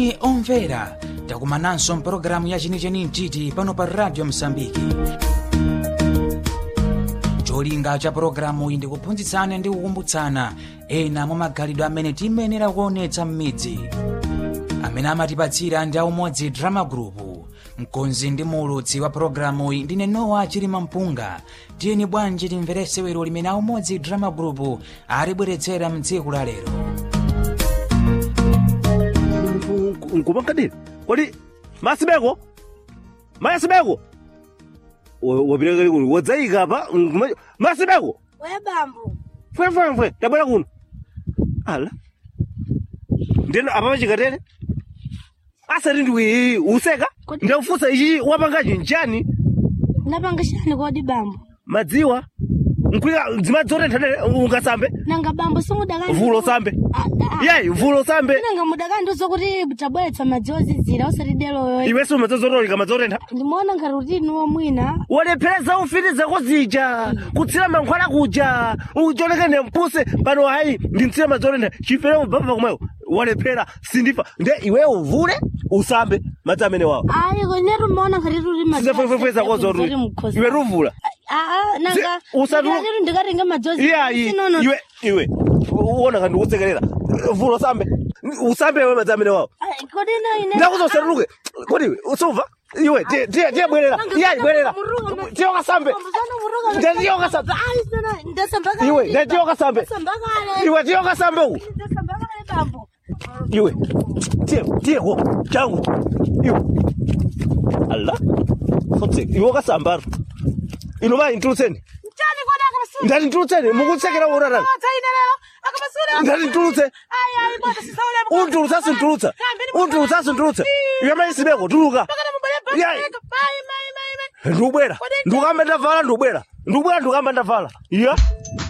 moni omvera takumananso mpulogalamu ya chenicheni mtiti pano pa radio msambiki cholinga cha pulogalamu iyi ndikuphunzitsana ndi kukumbutsana ena mwa magalidwe amene tiyenera kuonetsa m'midzi amene amatipatsira ndi aumodzi drama group mkonzi ndi muulutsi wa pulogalamu iyi ndine nowa chilima mpunga tiyeni bwanji timvere sewero limene aumodzi drama group alibweretsera mtsiku la lero nkupankadini kodi masibeko masibeko wapilakali kuno wadzayika pa nkuma- masibeko Oya bambo. fwefwefwe tabwera kuno ala ndeno apa pachikatere asati ndiwi useka Kodi- ndakufunsa ichi wapangachi nchani Napanga shani kodi bambo. madziwa nkulika dzimadzi otenthanere ungasambe Nanga bambo simudakandi. vulo sambe Ah, ah. yeyi vulo sambe Nanga mudakandi zokuti tabweretsa madzi ozizira usati delo yoyo. iwe sumadzazotolika madzi otentha Ndimaona ngati utini womwina. walephereza ufitiza kuzija kutsira mankhwala kuja ucholekene mpuse pano hayi ndimtsira madzi otentha chifere ubaba kumweyo walephera sindifa nde iwe uvule usambe madzi amene wawo Ayi konetu maona ngati tuli madzi. sizefwefweza kozo iwe ruvula Ah, ah, nanga. Zi- usatu- Ndikati ndikatenga madzi ozizira. iyayi Sinono. iwe iwe uona kandi ukusekerera vulo usambe usambe iwe madzi amene wawo Ayi, Kodi na ine. ndakuza usatuluke kodi iwe usuva iwe tiye- tiye tiye bwerera iyayi bwerera tiye ukasambe Ndiye tiye ukasambe iwe ndiye tiye ukasambe iwe tiye ukasambe uku iwe tiye tiye ko changu iwe ala fotse iwe ukasambara ino mayi ntulutseni ndati ntulutseni mukutsekera urarani ndati ntulutse untulutsa sintulutsa untulutsa sintulutsa iwe mayi sibeko tuluka Yayi. ndikubwera ndikukamba ndavala ndikubwera ndikubwera ndikukamba ndavala iya